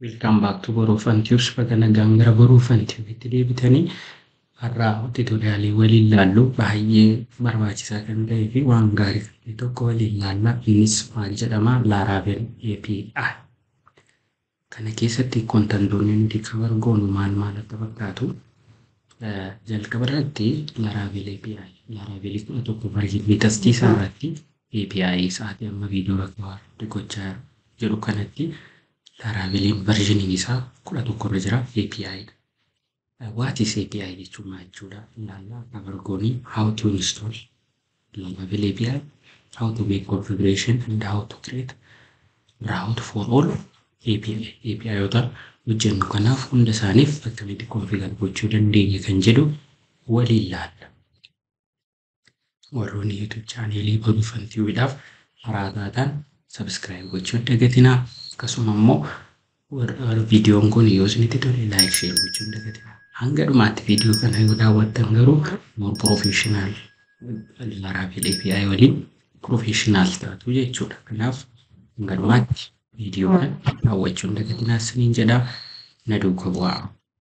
Welcome back to Boruuf and Tubes. Bakka nagaan gara Boruuf and Tube'itti deebitanii har'aa tuutoriyaalii waliin ilaallu baay'ee barbaachisaa kan ta'ee fi waan gaarii kan ta'e tokko waliin ilaalla. Innis maal jedhama? Laravel API. Kana keessatti kontantoonni nuti kabar goonu maal maal akka fakkaatu jalqaba irratti Laravel API. Laravel kudha tokko barreeffamni tastii isaa irratti API sa'aatii amma viidiyoo rakkoofaa gochaa jiru kanatti Laraaveliin verዥiniin isaa kudha tokko irra jira API dha. What is API jechuun maal jechuudha? Ilaallaa kabar goonii how to install Laravel API, how to make configuration and how to create route for all API. API yoota hojjennu kanaaf hunda isaaniif akkamitti configure gochuu dandeenya kan jedhu waliin ilaalla. Warroonni YouTube chaaneelii Boruuf and Tube'dhaaf haraa taatan subscribe gochuu hin dagatinaa. Akkasuma immoo viidiyoon kun yoo isinitti tole like share gochuu hin dagatinaa. Hanga dhumaatti viidiyoo kana yoo daawwattan garuu more professional Laravel API waliin professional taatu jechuudha. Kanaaf hanga dhumaatti viidiyoo kana daawwachuu hin dagatinaa isiniin jedhaa na duukaa bu'aa.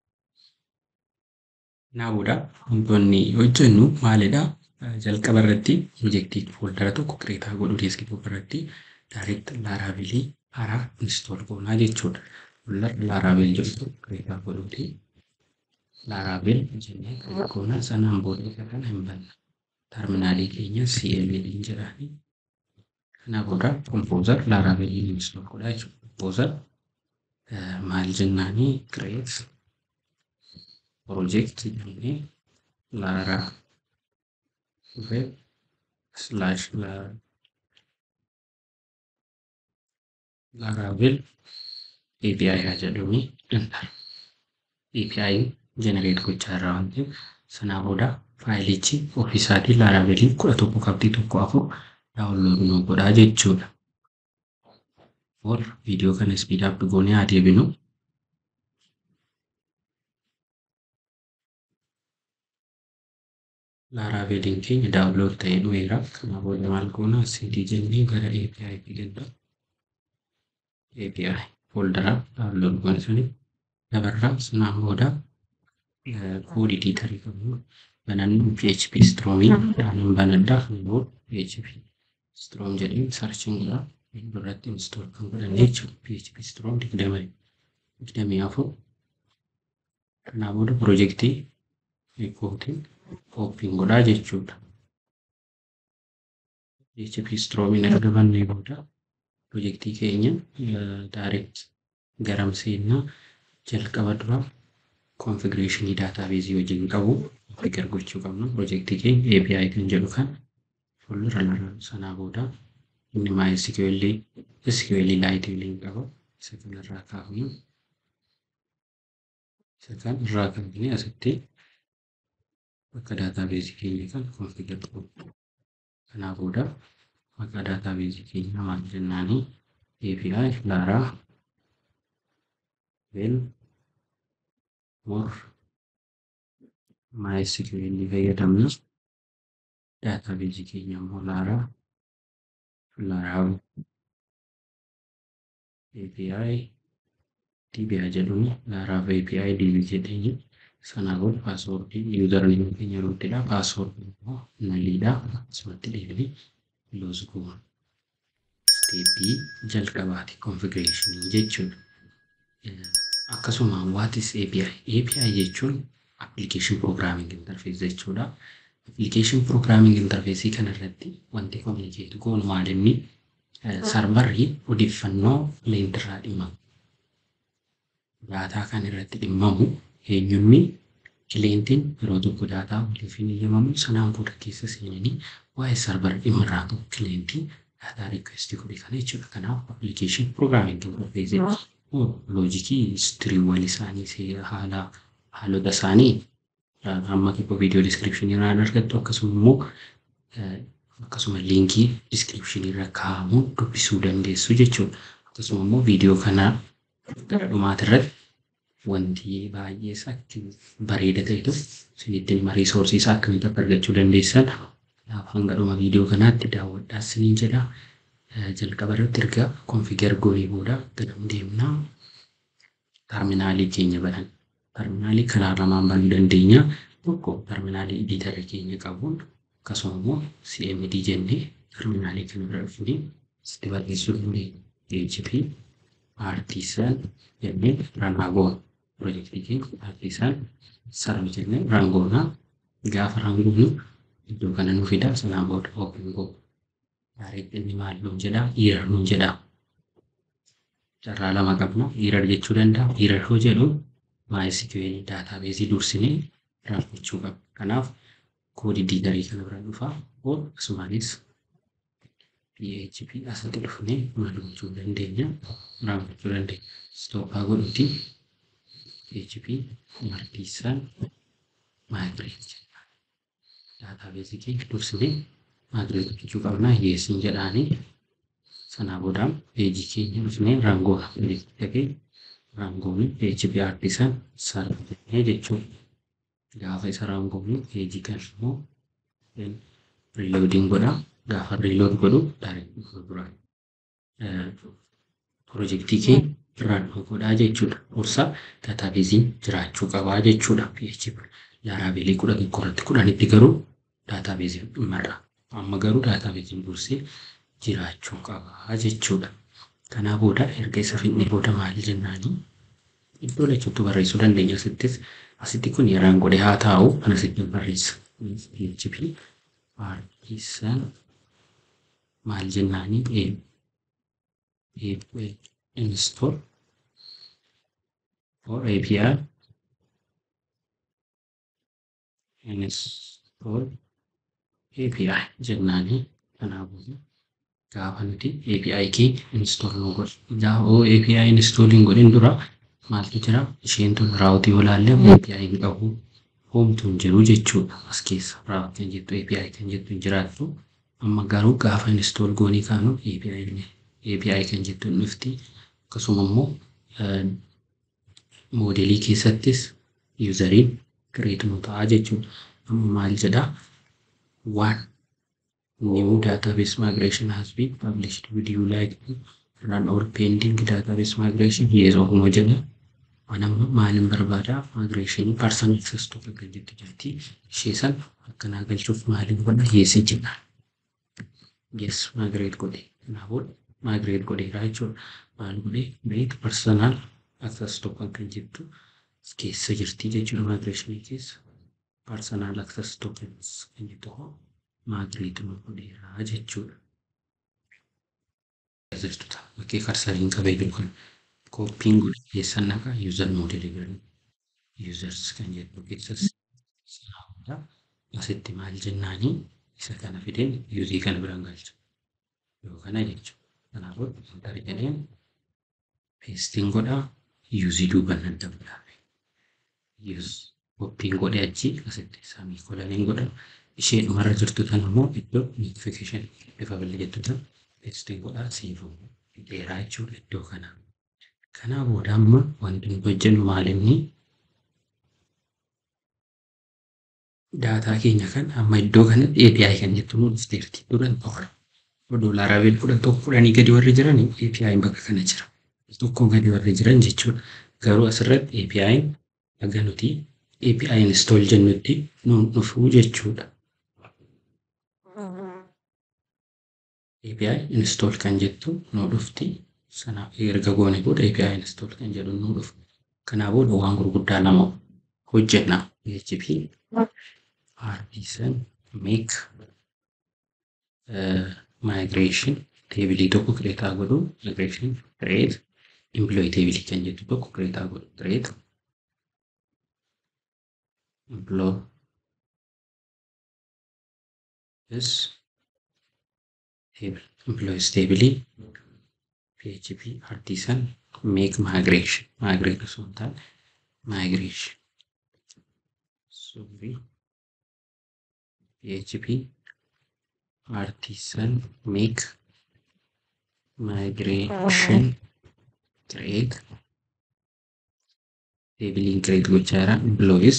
Kanaafudha wantoonni hojjennu maalidha? Jalqaba irratti piroojeektii fooldara tokko kireetaa godhuu deeskitoop irratti direct Laravelii haaraa install goonaa jechuudha. Fooldara Laravel jedhu kireetaa godhuuti. Laravel jennee kireet goonaa sanaan booda isa kana hin banna. Terminaalii keenya CML hin jedhaani. Kana booda composer Laravelii install godhaa jechuudha. Composer maal jennaanii create project jennee Laravel slash Laravel API haa jedhuni danda'a. API generate gochaa irraa waan ta'eef sanaa booda faayilichi ofiisaatii Laravelii kudha tokko qabxii tokko afur daawunlood nu godhaa jechuudha. Or viidiyoo kana spiidaaf goonee haa deebinu. Laraveliin keenya daawunlood ta'ee dhumeera. Kana booda maal goona CD jennee gara API fi galla. API fooldara daawunlood goone suni dabarraa sanaan booda koodii diitarii qabnu banannu PHP Stroomii jedhamuun banaddaa kan booda PHP Stroom jedhee sarchiin godhaa irratti install kan godhanne jechuudha. PHP Stroom digdamii digdamii afur kanaa booda piroojeektii kootiin ooppiin godhaa jechuudha. PHP Stroomiin erga bannee booda piroojeektii keenya direct garam seennaa jalqaba dura konfigureeshinii daataabeezii wajjin qabu configure gochuu qabna. Piroojeektii keenya API kan jedhu kan fuuldura sanaa booda inni MySQL SQL Lite waliin qaba. Isa kanarraa kaafnu isa kan irraa kaafnee asitti bakka daataabeezii keenya kan configure godhu. Kanaa booda maqaa daataabeezii keenyaa maal jennaanii API Laraa vel more MySQL fayyadamna. Daataabeezii keenya immoo Laraa Laraa API DBA jedhuun Laraaf API DB jedheenyi sanaa booda paaswoordii yuuzarneemii keenya ruuttidha. Paaswoordii immoo naliidha. Asumatti deebinee loos goona. Steeppii jalqabaati konfigureeshinii jechuudha. Akkasuma what is API? API jechuun application programming interface jechuudha. Application programming interface kanarratti wanti communicate goonu maal inni sarvarri odeeffannoo kileentirraa dhimmamu. Daataa kan irratti dhimmamu eenyumni kileentiin yeroo tokko daataa waliif hin eeyyamamu sanaan booda keessa seenanii waa'ee sarvara dhimma irraa qabu kileentii daataa riikweestii godhe kana jechuudha. Kanaaf application programming interface loojikii histiriiwwan isaanii haala haalota isaanii amma tokko viidiyoo diskiripshinii irraa argattu akkasuma immoo akkasuma liinkii diskiripshinii irra kaa'amuun dubbisuu dandeessu jechuudha. Akkasuma immoo viidiyoo kana gara dhumaati irratti wanti baay'ee akka bareeda ta'e tokko isinitti hima riisoorsii isaa akkamitti akka argachuu dandeessan kanaaf hanga dhuma viidiyoo kanaatti daawwadhaa isiniin jedha. Jalqaba irratti erga konfigar goonee booda ganam deemnaa terminaalii keenya banan. Terminaalii karaa lamaan banuu dandeenya. Tokko terminaalii ediitara keenya qabuun akkasuma immoo CMD jennee terminaalii kana bira dhufnee sitti barreessuu dandeenya. PHP artisan jennee ranaa goona. Pirojektii keenya artisan sarara jennee rangoonaa gaafa rangoonu iddoo kana nu fida sanaan booda open go. Direct inni maal nuun jedhaa? Error nuun jedhaa. Carraa lama qabna. Error jechuu danda'a. Error yoo jedhu MySQL daatabeesii dursinee raawwachuu qabna. Kanaaf koodii diidarii kana bira dhufaa akkasumas PHP asitti dhufnee maal gochuu dandeenya? Raawwachuu dandeenya. Stooppaa godhuuti PHP artisan migrate jenna. Daatabeesii keenya dursinee migrate gochuu qabna. Yeesiin jedhaanii sanaa booda peejii keenya dhufnee rangoona. Peejii rangoonni PHP artisan sarara jennee jechuudha. Gaafa isa rangoonni peejii kana immoo reloading godha. Gaafa reload godhu direct dura pirojektii keenya run godhaa jechuudha. Dursa daatabeeziin jiraachuu qabaa jechuudha. PHP laaraabeelii kudha tokko irratti kudhanitti garuu daatabeeziin dhimarra. Amma garuu daatabeeziin dursee jiraachuu qabaa jechuudha. Kanaa booda erga isa fixnee booda maal jennaanii iddoo lachuutti barreessuu dandeenya asittis asitti kun yeraan godhe haa taa'u kan asitti barreessa. PHP artisan maal jennaanii install for API install API jennaanii kanaafuu gaafa nuti API kee install nu godhu. Gaafa API install hin godhin dura maaltu jira? Isheen tun raawutii yoo laalle API hin qabu. Homtuu hin jiru jechuudha as keessa. Raawutii kan jettu API kan jettu hin jiraattu. Amma garuu gaafa install goonii kaanu API API kan jettu hin dhufti. Akkasuma immoo moodelii keessattis yuuzariin kireet nu ta'a jechuudha. Amma maal jedhaa? Waan new database migration has been published. Would you like to run or pending database migration? Yes or no jedha. Manamma maalin barbaada migration personal access to kan jettu jirti. Ishee san akkanaa galchuuf maalin godha yes jedha. Yes migrate godhe. Kanaafuu migrate godheera jechuudha. Maal godhe beek personal access to kan jettu keessa jirti jechuudha migration keessa. Personal access to kan jettu hoo migrate nu godheera jechuudha. Jirtuta bakkee karsariin qabee jiru kun kooppiin godhe keessan naqa user model jedhamu. Users kan jedhu keessas sanaa asitti maal jennaanii isa kana fideen yuuzii kana biraan galcha. Yoo kana jechuudha. Kanaafuu enter jedheen peestiin godhaa yuuzii duuban nan dabala. Kooppiin godhe achi asitti samii kolaniin godha. ishee dhumarra jirtu tan immoo iddoo notification bifa billee jettu tan peestiin godhaa siifuu dheeraa jechuudha iddoo kana. Kanaa booda amma wanti nuti hojjennu maalinni daataa keenya kan amma iddoo kanatti API kan jettu nu dhufteerti duran tokko. Doolaara Laaraveel kudha tokko kudhanii gadi warri jiran API bakka kana jira. Tokko gadi warri jiran jechuudha. Garuu asirratti API aga nuti API install jennutti nuun dhufuu jechuudha. API install kan jettu nuu dhufti. Sana erga goone booda API install kan jedhu nuu dhufu. Kanaa booda waan gurguddaa lama hojjenna. PHP artisan make uh, migration teebilii tokko kireetaa godhu migration create employee teebilii kan jettu tokko kireetaa godhu create employee is table employees table php artisan make migration migrate osoo hin taane migration sorry php artisan make migration create table create gochaa jira employees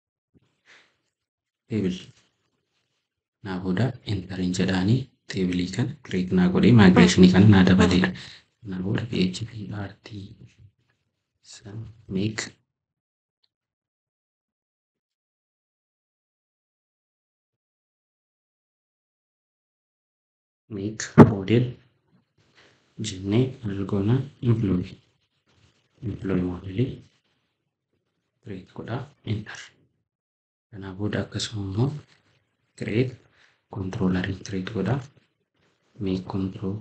table naa booda entering jedhaanii teebilii kana create naa godhee migrationii kana naa dabaleera. Naa booda PHP RT san make make model jennee maal goona employee employee modelii create godha enter kanaa booda akkasuma immoo create controller create godha make control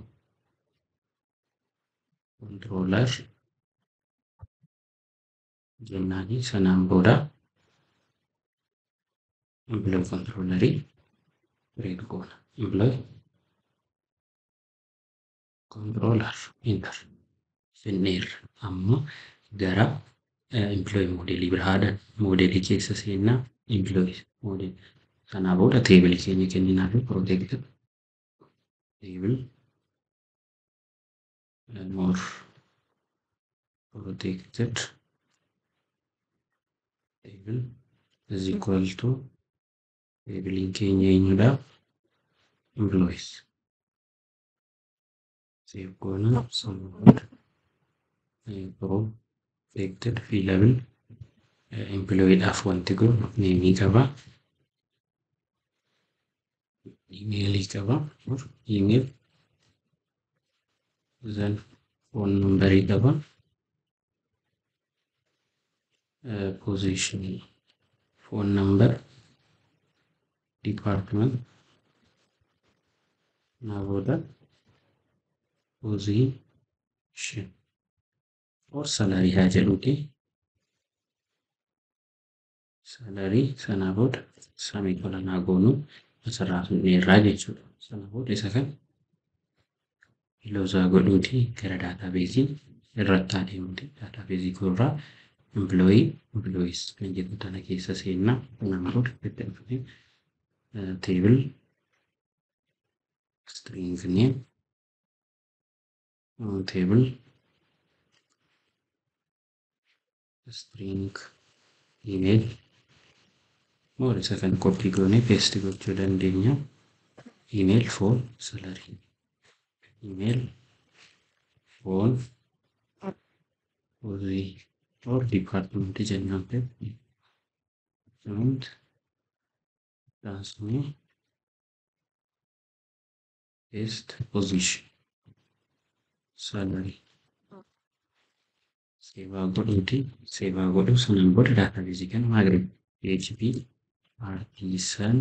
controller jennaani sanaan booda employee controllerii create goona employee controller enter finneerra amma gara employee modelii biraadhaan modelii keessa seennaa employee model sanaa booda teebili keenya kenninaa fi protected table more protected table is equal to teebiliin keenya eenyudha employees save goona sanaa booda protected fi level employeedhaaf wanti kun neemii qaba imeelii qaba imeel then phone numberii qaba position phone number department naa booda position or salary haa jedhuuti salarii sanaa booda samii qolanaa goonuu asirraa finneerraa jechuudha. Sana booda isa kan iloosaa godhuuti gara daataabeezii irratti adeemuuti. Daataabeezii irraa employee employees kan jedhu tana keessa seennaa sanaan booda itti dhufnee teebil string name teebil string email More isa kan koppii goonee peesti gochuu dandeenya. Email for salary. Email for hojii or department jennaan ta'e. Department taasifamee paste position salary. Seevaa godhuuti. Seevaa godhuu sanaan booda daatabeezii kana maagreet PHP artisan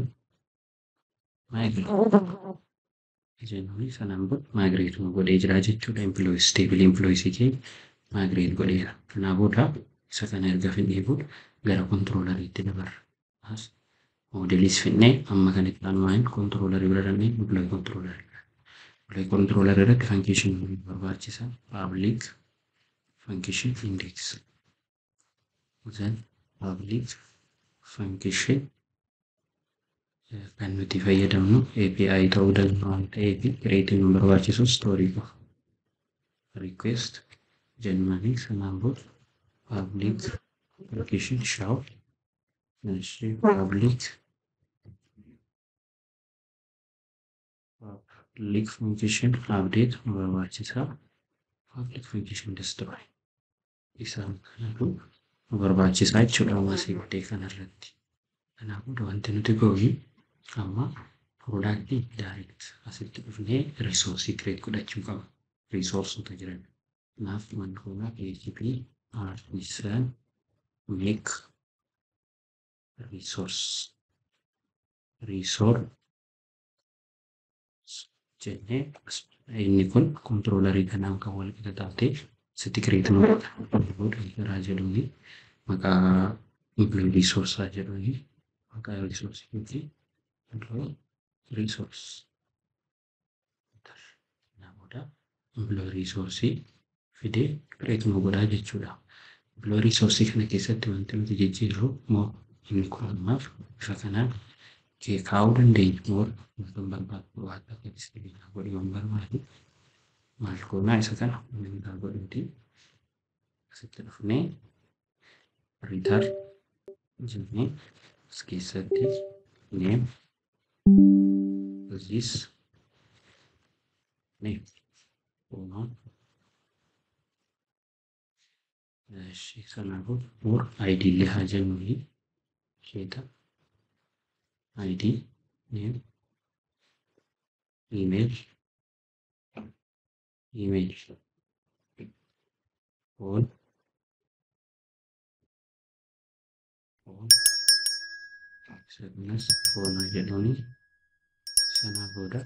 migrate jennuun sanaan booda migrate godhee jira jechuudha. Employees table employees kee migrate godheera. Kanaa booda isa kana erga finnee booda gara controlleriitti dabarra. As moodeliis finnee amma kan itti aanumaan controllerii bira dannee employee controllerii bira. Employee controllerii irratti function barbaachisa. Public function index. Then public function kan nuti fayyadamnu API ta'uu danda'a waan ta'eef kireetiin nu barbaachisu stoorii qofa. Request jennanii sanaan booda public application show public public function update nu barbaachisa. Public function destroy isaan kanatu nu barbaachisaa jechuudha hawaasii godhee kanarratti. Kanaafuu wanti nuti goonu amma piroodaaktii daayirekt asitti dhufnee riisoorsii kireet godhachuu qaba. Riisoorsota jiran. Kanaaf wanti kun PHP artisan make resource resource jennee inni kun kontiroolerii kanaan kan wal qixa taatee sitti kireet nu godha. Garaa jedhuuni maqaa employee resource jedhuuni maqaa resource fi employee resource. Namoota employee resource fidee kireet nu godhaa jechuudha. Employee resource kana keessatti wanti nuti jijjiirru moo inni kun ammaaf bifa kanaan kee kaa'uu dandeenya moo wantoota barbaadu waan akka diskiriinaa godhuu hin barbaadu. Maal goonaa isa kana humna godhuuti. Asitti dhufnee return jennee as keessatti name this name. Uumama Eshi kanaafuu for ID illee haa jennuuni isheeta ID name email email phone phone akkasumas phone haa jedhuuni sana booda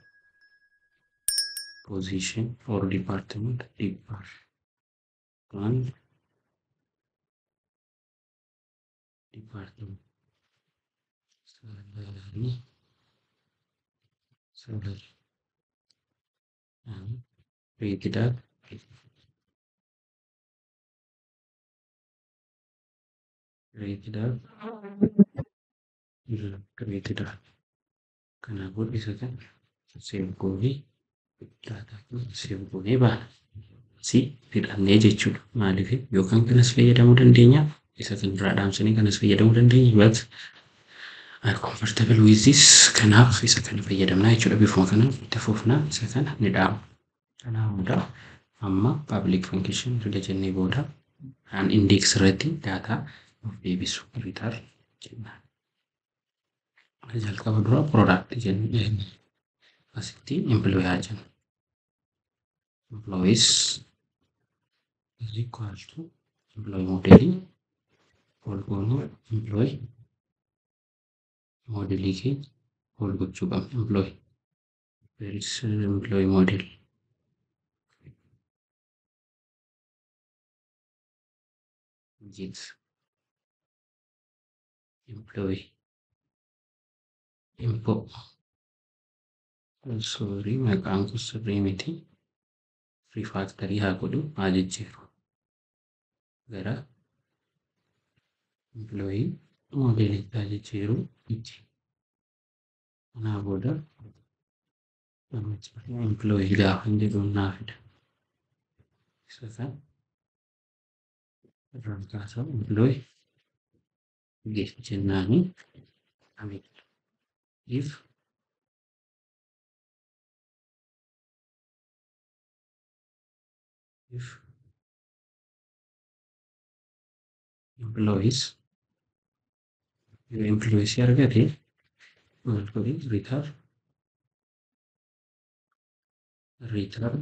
position or department department department salary salary and rated at rated at rated at kanaafuu isa kan save goonee daataa keenya save goonee baana si fidhannee jechuudha maaliif yookaan kanas fayyadamuu dandeenya isa kan biraa dhaamsanii kanas fayyadamuu dandeenya but I'm comfortable with this kanaaf isa kana fayyadamnaa jechuudha bifuma kana itti fufnaa isa kana ni dhaama kanaaf booda amma public function erga jennee booda an index irratti daataa of deebisu return jennaan jalqaba dura product jennee asitti employee haa jennu employees is equal to employee model ol goonuu employee modelii keenya ol gochuu qabna employee where is employee model get employee info sorry maqaan kun sirrii miti rifaaktarii haa godhu haa jijjiiru gara employee modeelitti haa jijjiiru itti kanaa booda employee gaafa jedhuun naa fida isa kan irraan kaasamu employee get jennaani amit if if employees yoo employees argate maal godhi return return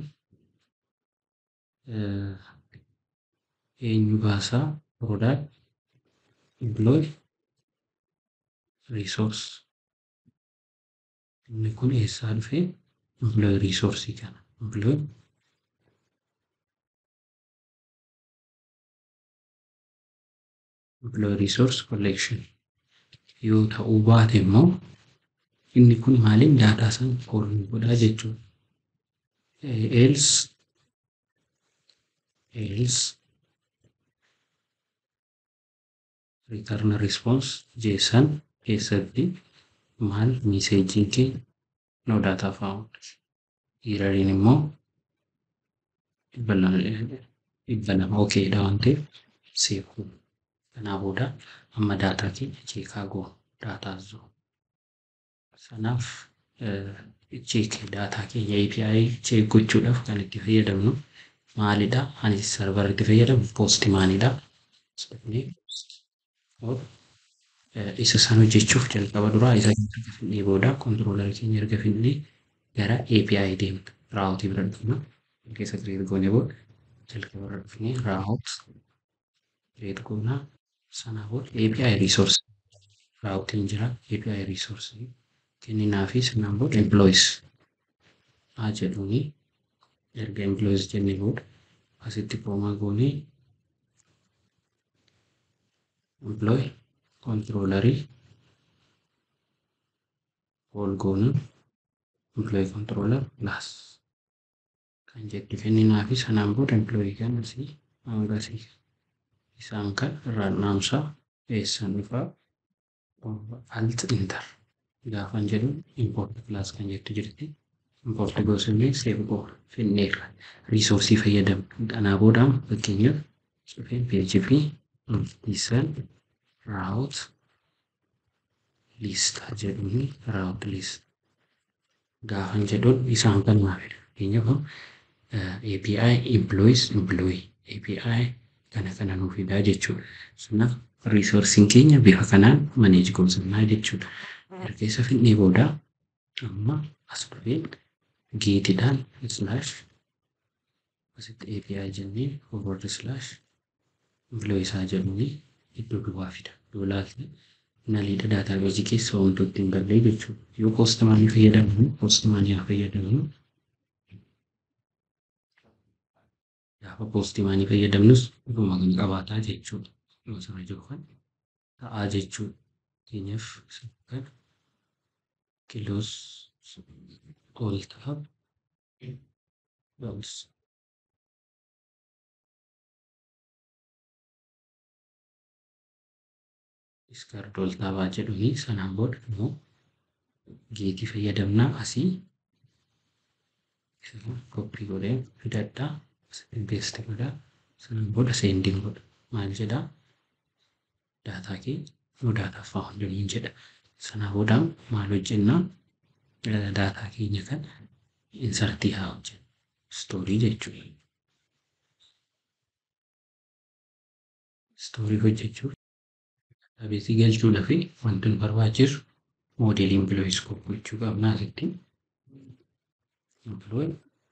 eenyu baasaa product employee resource inni kun eessaa dhufe employee resource kana employee employee resource collection yoo ta'uu baate immoo inni kun maaliin daataa san koolni godhaa jechuudha. Else else return response jeessan keessatti maal miseejiin keenya no data found erroriin immoo dhibba lama okeedha waan ta'eef seekuu kanaa booda amma daataa keenya cheekaa goonu daataa zoo sanaaf cheek daataa keenya API cheek gochuudhaaf kan itti fayyadamnu maalidha ani sarvara itti fayyadamu poostimaanidha isa san hojjechuuf jalqaba duraa isa erga finnee booda kontiroolarii keenya erga finnee gara API deemna raawutii bira dhufna keessa kireet goone booda jalqaba irra dhufnee raawut kireet goonaa sanaa booda API resource raawutiin jira API resource kenninaa fi sanaan booda employees haa jedhuuni erga employees jennee booda asitti koomaa goonee employee controller ol goonu employee controller plus kan jettu kenninaa fi sanaan booda employee kan asii hanga asii isaan kan irraan naamsaa eessan dhufaa alt inter gaafan jedhu import class kan jettu jirti import gosillee save go finneerra riisoorsii fayyadamu kanaa boodaan fakkeenyaaf cufeen php lisan route list jedhuun route list gaafan jedhuun isaan kan maafidha fakkeenyaaf API employees employee API kana kana nuuf fidaa jechuudha. Kanaaf riisoorsiin keenya bifa kanaan maneej goonsifnaa jechuudha. Erga isa fidnee booda amma as dhufeen geetidhaan islaash asitti API jennee forward slash biloo isaa jedhuuni iddoo duwwaa fida. Yoo ilaalte naliidha daataabeezii keessa wantoota hin galle jechuudha. Yoo poostimaanii fayyadamnu poostimaanii haa fayyadamnu. Gaafa poostimaanii fayyadamnus dhuguma kan qabaataa jechuudha. Yoo sana jiru kan ta'aa jechuudha. Fakkeenyaaf kan kiloos ol ta'a. Bounce. Discard ol taabaa jedhuni sanaan booda immoo geetii fayyadamnaa asii koppii godhee fidadhaa asitti beesti godhaa sanaan booda seendiin godha maal jedhaa daataa kee yoo daataa faawundanii jedha sanaa booda maal hojjennaa daataa keenya kan insartii haa hojjennu stoorii jechuudha. Stoorii hojjechuuf daabeesii galchuudhaa fi wanti nu barbaachisu moodeelii impilooi iskoop gochuu qabna asitti. Impilooi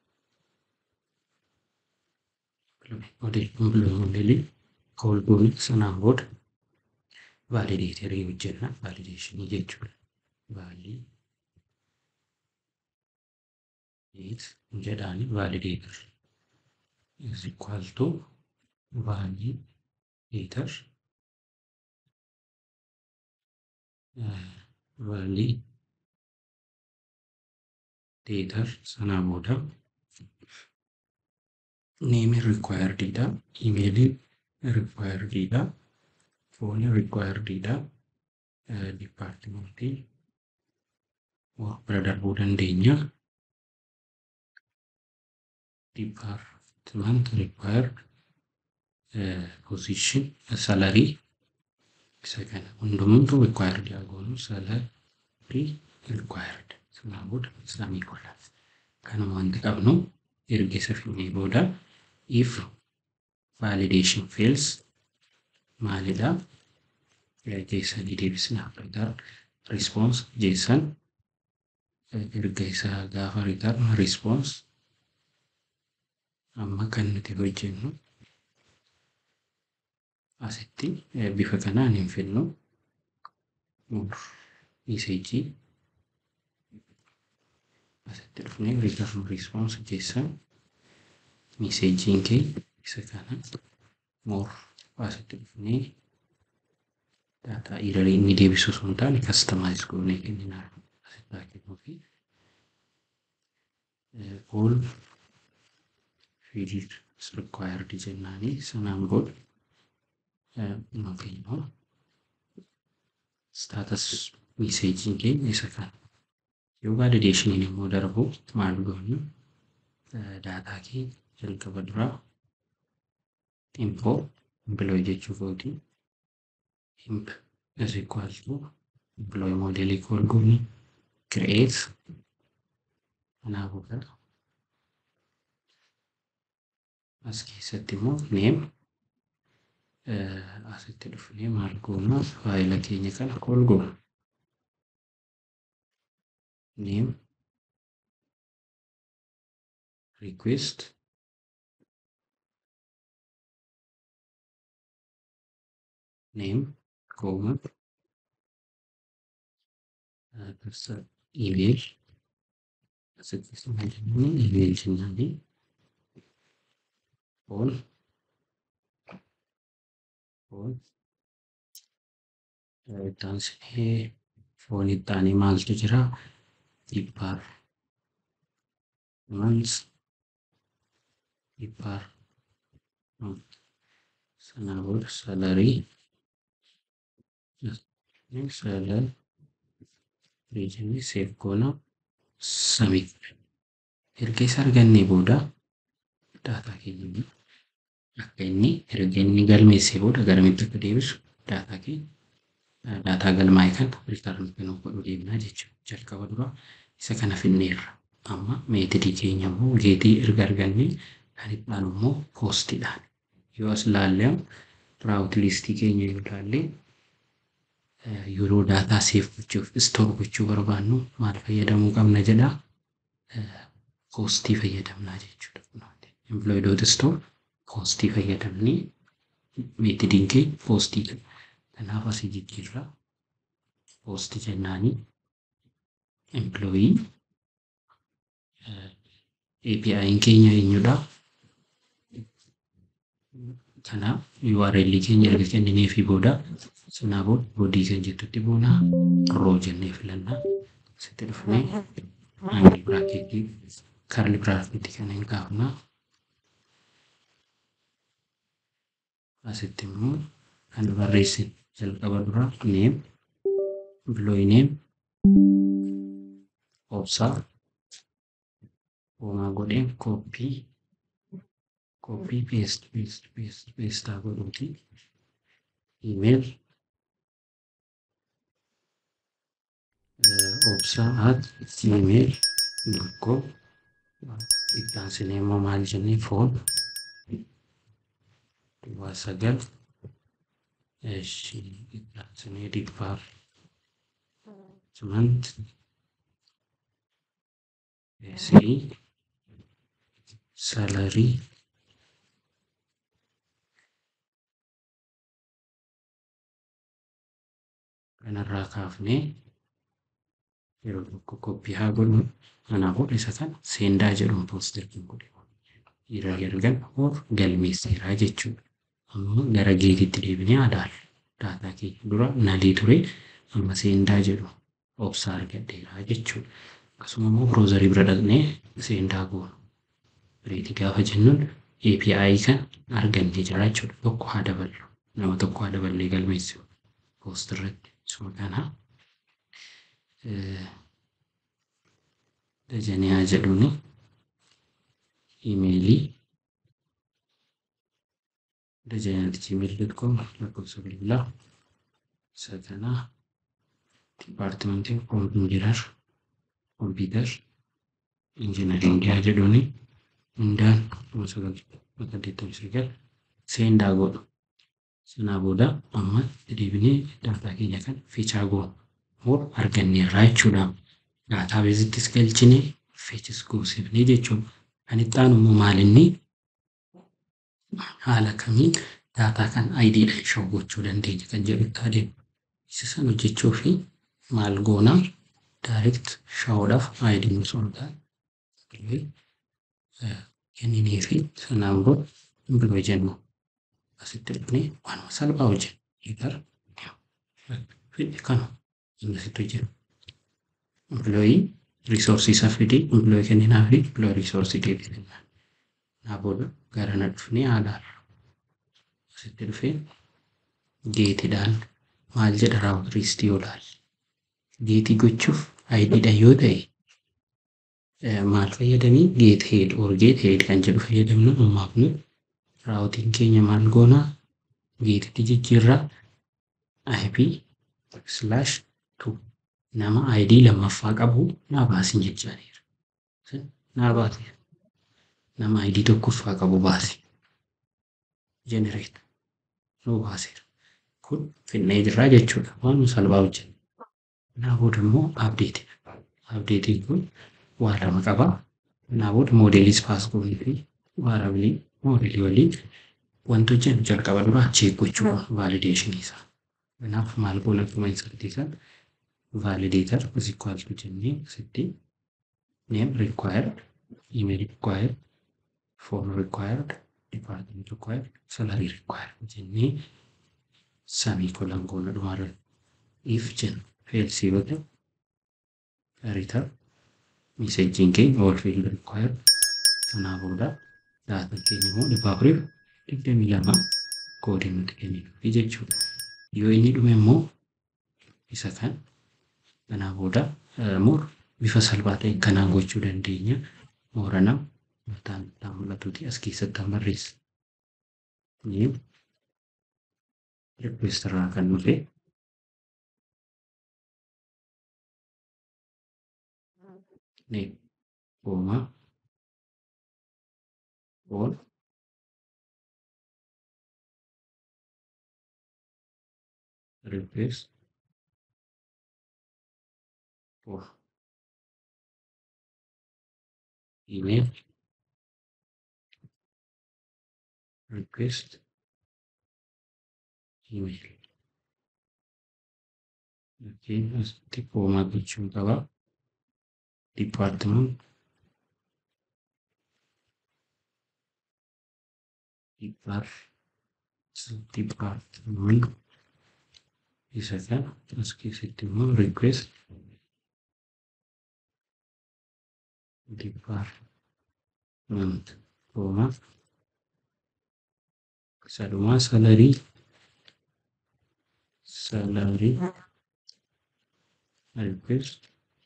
moodeelii kool goone sanaan booda vaalideetarii hojjenna vaalideeshinii jechuudha. Vaalii jedhaani validator is equal to validator uh, validator sana booda name required dha email required dha phone required dha uh, department work bira darbuu dandeenya department required uh, position salary isa kana hundumtuu required yaa goonu salary required sanaa booda samii godha kanuma wanti qabnu erga isa fidnee booda if validation fails maalidha jeessanii deebisna return response jeessan erga isaa gaafa return response amma kan nuti hojjennu asitti bifa kanaan hin fidnu meseejii asitti dhufnee return response jeessan meseejiin kee isa kana more asitti dhufnee daataa iirarii inni deebisu sun taane kastamaayiz goonee kenninaa asitti haa kennuu fi all field required jennaanii sanaan booda yookiin immoo staatas meseejiin keenya isa kana yoo valideeshiniin immoo darbu maal goonu daataa kee jalqaba duraa info employee jechuu kooti imp is equal to employee modelii kool gooni create kanaafuu kana as keessatti immoo name asitti dhufnee maal goona faayila keenya kana kool goona name request name comma uh, email asitti jennuun email jennaanii phone phone ittaansinee foon ittaanii maaltu jira dhibbaar mans dhibbaar sanaa booda salarii salarii jennee seef goona samii erga isa argannee booda daataa keenya akka inni erga inni galmeessee booda garamitti akka deebisu daataa keenya daataa galmaa'e kana riitarn kennuuf godhuu deemnaa jechuudha. Jalqaba dura isa kana finneerra. Amma meetidii keenya immoo geetii erga argannee kan itti aanu immoo poostiidhaan yoo as ilaalle raawut liistii keenya yoo ilaalle yeroo daataa seef gochuuf istoor gochuu barbaannu maal fayyadamuu qabna jedha poostii fayyadamnaa jechuudha. Employee dot store poostii fayyadamnee meetodiin keenya poostii kanaaf asii jijjiirra poostii jennaanii employee API'n keenya eenyudha? Kanaaf URL keenya erga kennineefii booda sanaa booda boodii kan jettutti boona roo jennee filanna. Asitti dhufnee angil biraakeetii karli biraakeetii kana hin kaafna. Asitti immoo kan barreessine jalqaba dura neem employee neem obsaa homaa godheen kooppii kooppii peest peest peest peestaa godhuuti iimeel obsaa at iimeel tokko ittaansinee immoo maal jennee foon duwwaa sagal eshi ittaansinee dhibbaaf simant Esii salarii kanarraa kaafnee yeroo tokko koppii haa godhu kanaafuu isa kana seendaa jedhuun pooster kan godhe irra ergan or galmeesseeraa jechuudha. Amma gara geetitti deebinee ilaalla. Daataa keenya dura nalii ture amma seendaa jedhu obsaa argadheeraa jechuudha. Akkasuma immoo biroozarii bira dhaqnee seendaa goonu. Reetii gaafa jennuun API kan argannee jira jechuudha. Tokko haa daballu. Nama tokko haa daballee galmeessu. Poost irratti. Isuma kana dajanee haa jedhuuni iimeelii dajanee gmail.com lakkoofsa bilbilaa isa kanaa dipaartimentii kompiitar kompiitar injinaringii haa jedhuuni hundaan kuma sagal bakka deettamii sagal seendaa godhu. Sanaa booda amma deebinee daataa keenya kan fiichaa goonu moo arganneerraa jechuudha. Daataa beezittis galchinee fiichis goosifnee jechuudha. Kan itti aanu immoo maalinni haala kamiin daataa kan ayidiidhaan shawuu gochuu dandeenya kan jedhutti adeemu. Isa sana hojjechuu fi maal goonaa daayirekt shawuudhaaf ayidiin osoo hin taane kenninee fi sanaan booda bilbila jennu. asitti dhufnee waanuma salphaa hojjenna. Hiikar fidhe kana asitti hojjenna. Empilooyii riisoorsii isaa fidee empilooyii kenninaa fi empilooyii riisoorsii deebii kennaa. Naa booda gara na dhufnee haalaarra. Asitti dhufee geetiidhaan maal jedha raawut riistii yoo ilaalle. Geetii gochuuf ayidiidha yoo ta'e maal fayyadamii geet heed or geet heed kan jedhu fayyadamnu ammaaf nu raawutiin keenya maal goonaa geetitti jijjiirraa IP slash tu nama ID lammaffaa qabu naa baasin jechaaniira. Naa baase nama ID tokkoffaa qabu baase. Generate nuu baaseera. Kun finnee jirraa jechuudha. Waan salphaa hojjenna. Naa booda immoo abdeeti. Abdeetiin kun waa lama qabaa. Naa booda moodeelis paas goonii fi waarabilii moodelii waliin wanti hojjennu jalqaba duraa cheek gochuudha vaalideeshinii isaa. Kanaaf maal goona akkuma insertii kan validator is equal to jennee asitti name required, email required, phone required, department required, salary required jennee samii kolan goona dhumarra if jenna failsii yoo ta'e return messaging keenya all field required sanaa booda daataan keenya immoo dhibba afuriif digdamii lama koodii nuti kenninuufi jechuudha. Yoo inni dhume immoo isa kan kanaa booda moor bifa salphaa ta'een kanaan gochuu dandeenya. Moorana mataan mataan mul'atuuti as keessatti kan barreessa. Neem request irraa kan dhufe neem koomaa all request for email request email okay asitti koomaa gochuun qaba department department isa kana as keessatti immoo request department koomaa salumaa salarii salarii request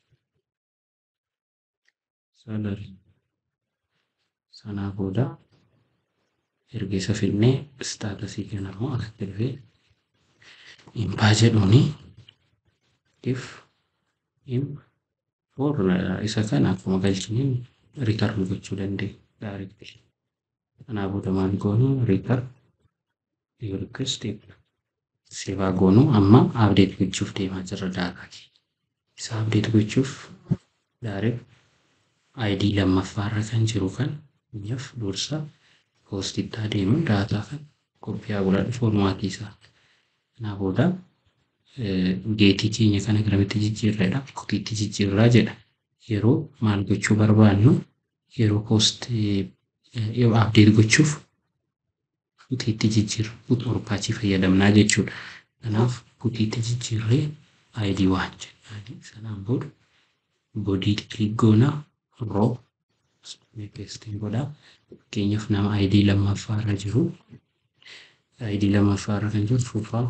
salarii sanaa booda erga isa fidnee staatasii kana immoo asitti dhufee impaa jedhuuni if im for isa kana akkuma galchiniin riitarn gochuu dandeenya daareektii kanaa booda maal goonu riitarn yoo request seevaa goonu amma abdeet gochuuf deemaa jirra daataa kee isa abdeet gochuuf daareek ID lammaffaarra kan jiru kan biyyaaf dursa poostittaa deemu daataa kan koppii haa godhadhu foormaatii isaa. Kanaa booda geetii keenya kana garamitti jijjiirreedha kutiitti jijjiirraa jedha. Yeroo maal gochuu barbaannu yeroo poost abdeet gochuuf kutiitti jijjiirra barbaachi fayyadamnaa jechuudha. Kanaaf kutiitti jijjiirree ID waan jedhaani sanaan booda bodii kilik goonaa roo peestiin godhaa fakkeenyaaf nama ID lammaffaarra jiru ID lammaffaarra kan jiru fufaa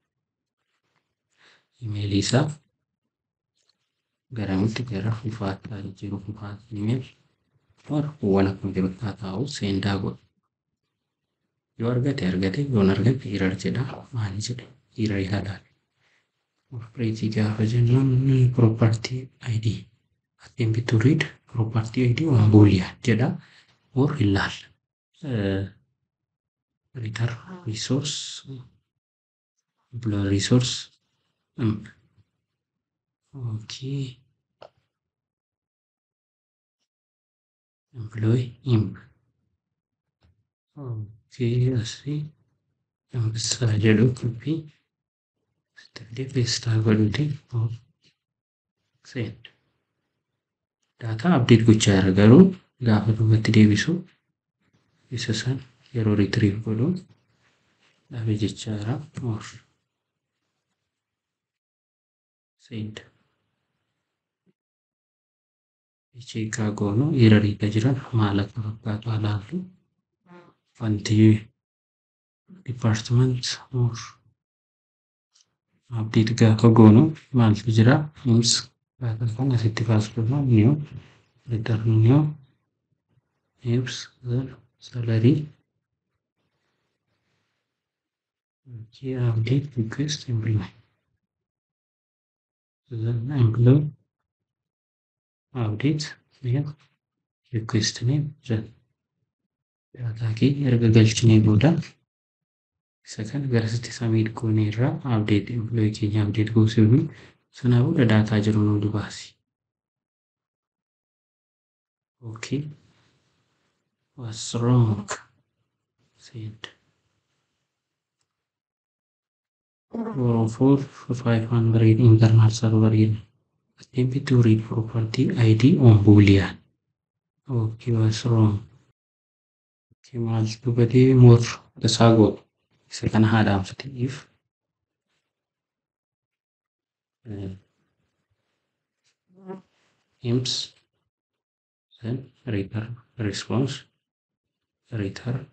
imeelii isaa garamitti gara fufaattaa jiru fufaatti imeel waan akkuma jiru taa'u seendaa godha. Yoo argate argate yoon argate hirar jedha maali jedhe hirar ilaalaale. Opereetii gaafa jennuun property ID attempt to read property ID on boolean jedha or ilaal. Return resource employee resource okay employee imp okay asii Ambissaa jedhu kubbii Stillee peestaa godhuti send. Daataa abdeet gochaa jira garuu gaafa duubatti deebisu isa san yeroo riitiriif godhu dhabe jechaa jira. Or send. Cheekaa goonu hiriirra jiran maal akka fakkaatu ilaallu. Wanti department or abdeet gaafa goonu maaltu jira? Ims gaafa kan asitti kaasudha. New return new ims salary okay, update request employee. Then employee update name request name jedha. Daataa kee erga galchinee booda isa kana garasitti samiit goonee irraa abdeet employee keenya abdeet goosifnu sanaa booda daataa jiru nu dubaasi. Okay. What's wrong? Send. Four four five hundred internal server in attempt to read property ID on boolean. Okay, what's wrong? Okay, maaltu badee more isaa godhu isa kana haadhaamsite if imps then return response return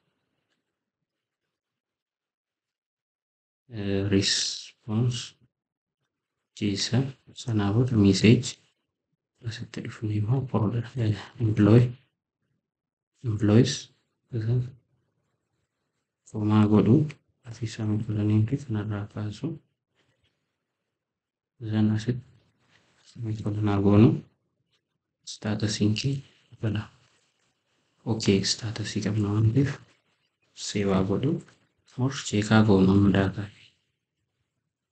uh, response jeessa sanaa booda message asitti dhufne immoo folder employee employees komaa godhu afii samii filanii fi kanarraa kaasu zan asitti samii filanaa goonu staatasiin kee bala okee staatasii qabna waan ta'eef seewaa godhu or cheekaa goonu amma daataa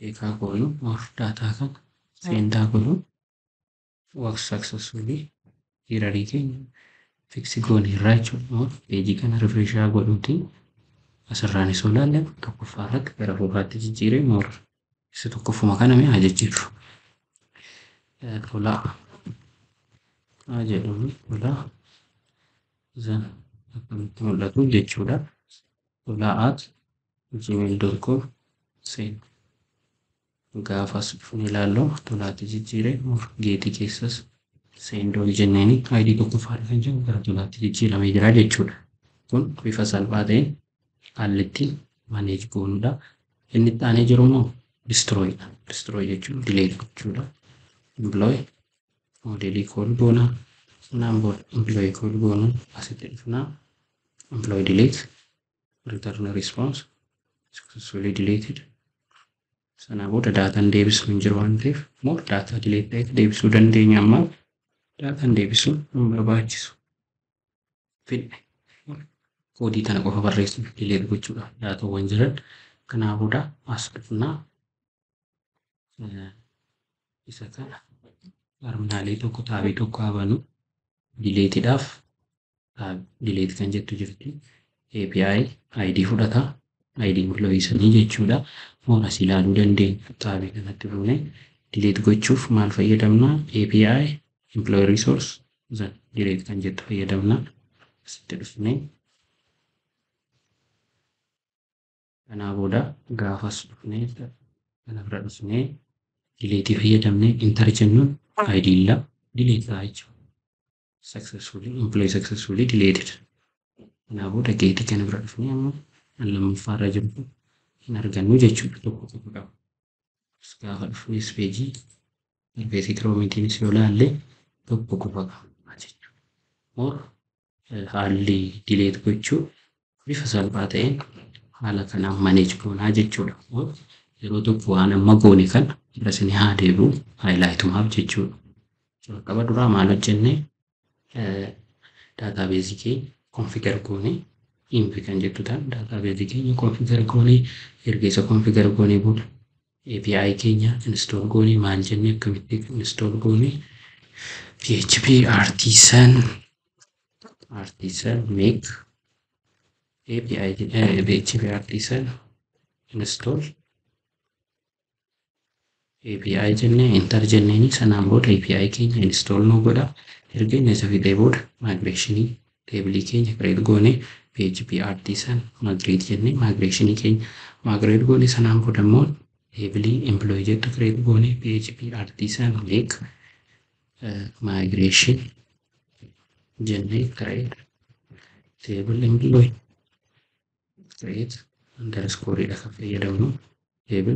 cheekaa goonu of daataa kan seendaa goonu work successfully hirarii keenya fiksi goonee irraa jechuudha. Peejii kana rifreeshaa godhuuti asirraan isoo ilaalle tokkoffaa irratti gara fuulduraatti jijjiiree moora isa tokkoffuma kana mi'a jijjiirru. Tolaa haa jedhamu tolaa zan akkamitti mul'atu jechuudha. Tolaa at gmail.com seen gaafas dhufne ilaalloo tolaatti jijjiiree geetii keessas seendoo jenneeni ayidii tokkoffaadha kan jennu gara tolaatti jijjiiramee jira jechuudha. Kun bifa salphaa ta'een haalli ittiin maneej goonudha. Inni itti aanee jiru immoo distirooyidha. Distirooy jechuun dileet gochuudha. Implooy moodeelii kool goonaa sanaan booda implooy kool goonuun asitti dhufnaa implooy dileet return response successfully deleted sanaa booda daataan deebisuu hin jiru waan ta'eef moo daataa dileet ta'eef deebisuu dandeenya ammaa daataan deebisuu hin barbaachisu. Fidhe koodii tana qofa barreessuuf dileet gochuudha daataawwan jiran kanaa booda as dhufnaa isa kana terminaalii tokko taabii tokko habanu dileetiidhaaf dileet kan jettu jirti API ID fudhata ID mul'isanii jechuudha mooras ilaaluu dandeenya taabii kanatti fuunee dileet gochuuf maal fayyadamna API employee resource zan dileet kan jettu fayyadamna asitti dhufnee kanaa booda gaafas dhufnee kana bira dhufnee dileetii fayyadamnee intar jennuun ID illa dileet ta'a jechuudha. Successfully employee successfully deleted. Kanaa booda geetii kana bira dhufnee amma kan lammaffaa irra jiru hin argannu jechuudha tokko tokko qaba. Gaafa dhufnes peejii interfeesii kiroomiitiinis yoo ilaalle tokko qofa qaba jechuudha. Moor haalli dileet gochuu bifa salphaa ta'een haala kanaan maneej goonaa jechuudha. Yeroo tokko waan amma goone kana irra isin haa deebi'u haayilaayitumaaf jechuudha. Jalqaba duraa maal hojjennee daataabeezii keenya konfigar goonee impi kan jettu ta'an daataabeezii keenya konfigar goonee erga isa konfigar goonee booda API keenya install goonee maal jennee akkamitti install goonee PHP artisan artisan make API PHP artisan install API jennee enter jenneeni sanaan booda API keenya install nu godha erga inni isa fixee booda migreeshinii teebilii keenya create goonee PHP artisan migrate jennee migreeshinii keenya migrate goonee sanaan booda immoo teebilii employee jettu create goonee PHP artisan make migration jennee create table employee create underscore dha kan fayyadamnu table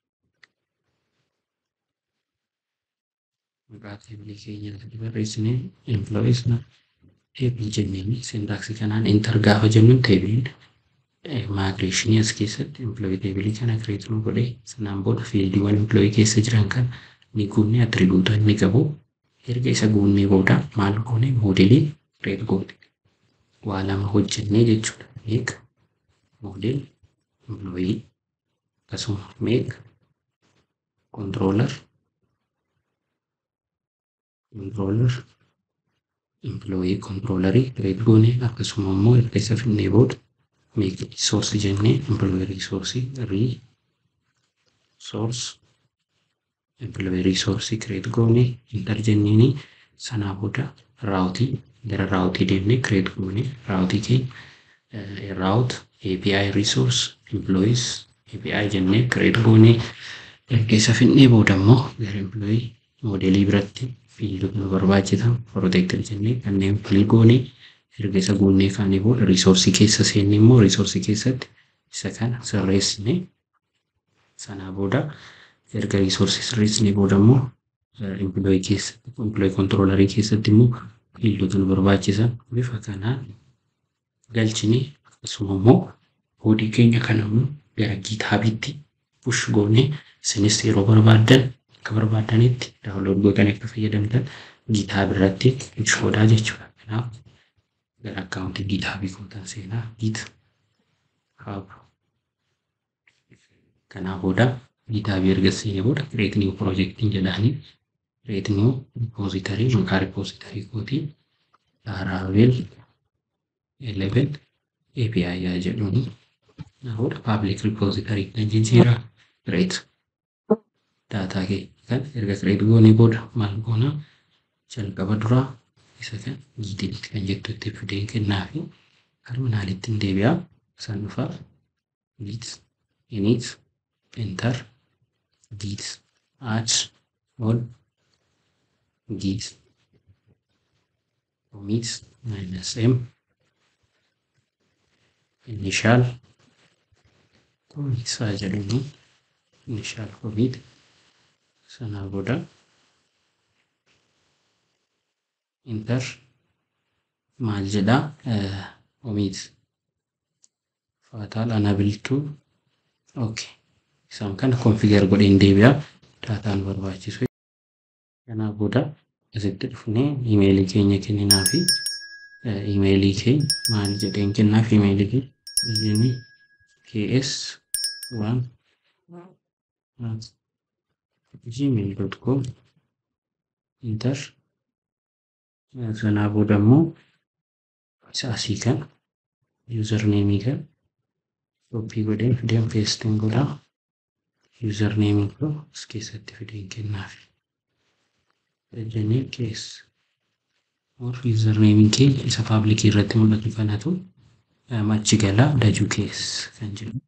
maqaa teebilii keenya irratti barreessinee employees na teebil jenneen sintaaksii kanaan enter gaafa jennuun teebiliin migreeshinii as keessatti employee teebilii kana kireet nu godhee sanaan booda fiildiiwwan employee keessa jiran kan ni guunnee attribuuta inni qabu erga isa guunnee booda maal goone moodelii kireet goone waa lama hojjennee jechuudha meek moodel employee akkasuma meek controller controller employee controllerii create goone akkasuma immoo erga isa finnee booda make resource jennee employee resource resource employee resource create goone enter jenneeni sanaa booda raawutii gara raawutii deemnee create goone raawutii keenya raawut API resource employees API jennee create goone erga isa finnee booda immoo gara employee moodelii biratti fiildota nu barbaachisan protected jennee kanneen filii goonee erga isa guunnee kaanii booda riisoorsii keessa seenne immoo riisoorsii keessatti isa kana sirreessine sanaa booda erga riisoorsii sirreessine booda immoo empilooyii keessatti empilooyii kontiroolarii keessatti immoo fiildota nu barbaachisan bifa kanaan galchine akkasuma immoo koodii keenya kana immoo gara giitaabitti push goonee isinis yeroo barbaaddan akka barbaadanitti daawunlood gootanii akka fayyadamtan giitaab irratti shoodhaa jechuudha. Kanaaf gara akkaawuntii giitaabii kootan seenaa giit haabu. Kanaa booda GitHub erga seenee booda create new project jedhanii create new repository maqaa repository kootii Laravel 11 API yaa jedhuuni. Namoota public repository kan jijjiira create daataa kee kan erga create goonee booda maal goona jalqaba duraa isa kan gititti kan jettu itti fideen kennaa fi terminaalitti hin deebi'aa isaan dhufaaf git init enter git add all git commit minus m initial commit isaa jedhuuni initial commit sanaa booda enter maal jedhaa commit faataal anabiltuu okay isaan kana configure godheen deebi'aa daataan barbaachisu kanaa booda asitti dhufnee imeelii keenya kenninaa fi imeelii keenya maal jedheen kennaa fi imeelii keenya ks waan gmail.com enter sanaa booda immoo isa asii kan username kan koppii godheen fideen peestiin godhaa username koo as keessatti fideen kennaaf jennee keessa or username kee isa paablikii irratti mul'atu kanatu achi galaa dajuu keessa kan jedhu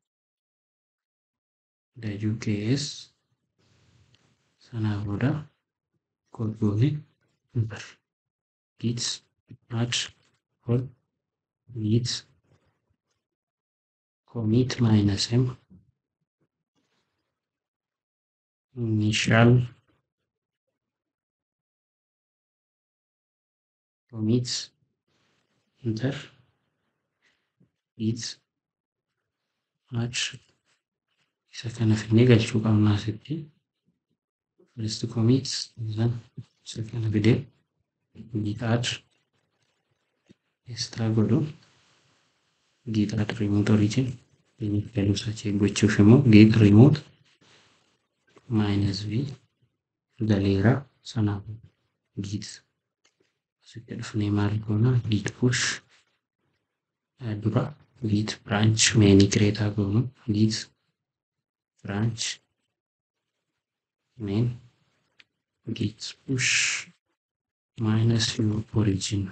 dajuu keessa sanaa booda koodgoone bar git add all git commit minus m initial commit enter git add isa kana fidnee galchuu qabnaa asitti first commit then isa kana fidee git add extra godhu git add remote origin galuu isaa gochuuf immoo git remote minus v galeera sanaaf git asitti dhufnee maal goona git push dura git branch meenii kireetaa goonu git branch main git push minus u origin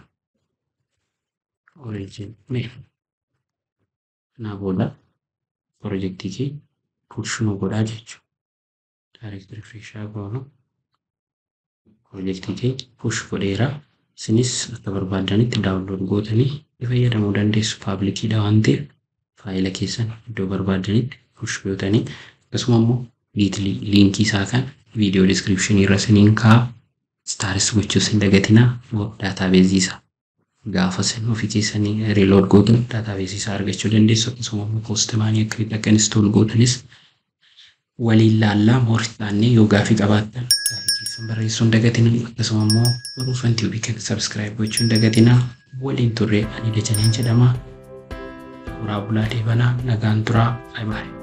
origin main kanaa booda pirojektii kee push nu godhaa jechuudha. Direct refreshaa goonu pirojektii kee push godheera. Isinis akka barbaadanitti daawunlood gootanii itti fayyadamuu dandeessu. Paablikiidha waan ta'eef faayila keessan iddoo barbaadanitti push gootanii akkasuma immoo liinkii isaa kan viidiyoo diskiripshinii irra isiniin kaa'a. Staaris gochuus hin dagatinaa daataabeezii isaa. gaafa isin ofii keessanii riilood gootan daataabeezii isaa argachuu dandeessu akkasuma immoo poostamaanii akkamitti akka instool gootanis waliin laallaa moortaannee yoo gaafii qabaattan gaafii keessan barreessuu hin dagatinaa akkasuma immoo baruufan tiibii kan sabskiraayib gochuu hin dagatinaa waliin turre ani dajaneen jedhama. Suuraa bulaa deebanaa nagaan turaa baay'ee.